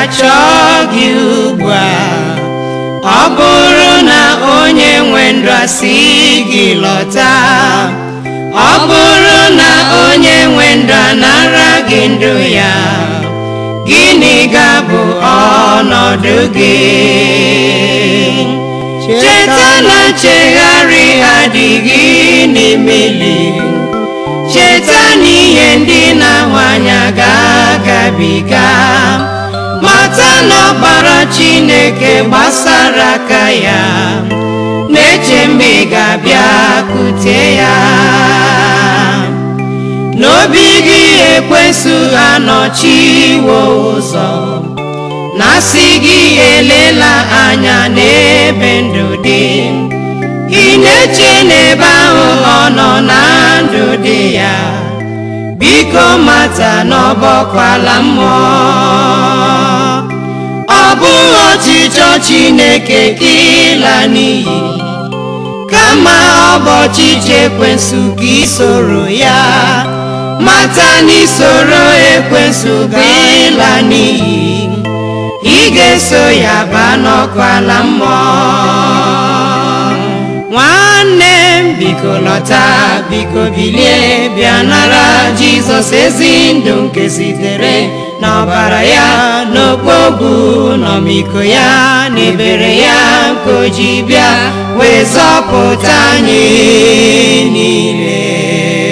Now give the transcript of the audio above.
chọọ gị ugbu a ọ bụrụ na onye nwe ndụ asị gị lọta ọ bụrụ na onye nwe ndụ anara gị ndụ ya gịnị ga-abụ ọnọdụ gị cheta na nchegharị adịghị n'imeli cheta na ihe ndị na-ahụ anya ga-agabiga mata na ọbara chineke gbasara aka ya na-eche mgbe ị ga-abịa kute ya n'obi gị ekwesụ anọchiwo ụzọ na-asị gị elela anya n'ebe ndụ dị ị na-eche n'ebe ahụ ọ nọ na ndụ dị ya biko mata n'ọbọkwala mmụọ ọ bụghị ọchịchọ chineke ka ịla n'iyi kama ọ bụ ọchịchọ ekwensụ ka isoro ya mata na isoro ekwensụ ga ịla n'iyi ị ga-eso ya baa n'ọkụ ala mmụọ nwanne m biko lọta biko bilie bịa nara jizọs ezi ndụ nke sitere n'ọbara ya n'okpogbu n'ọmịiko ya na ebere ya nke o ji bịa wee zọpụta anyị niile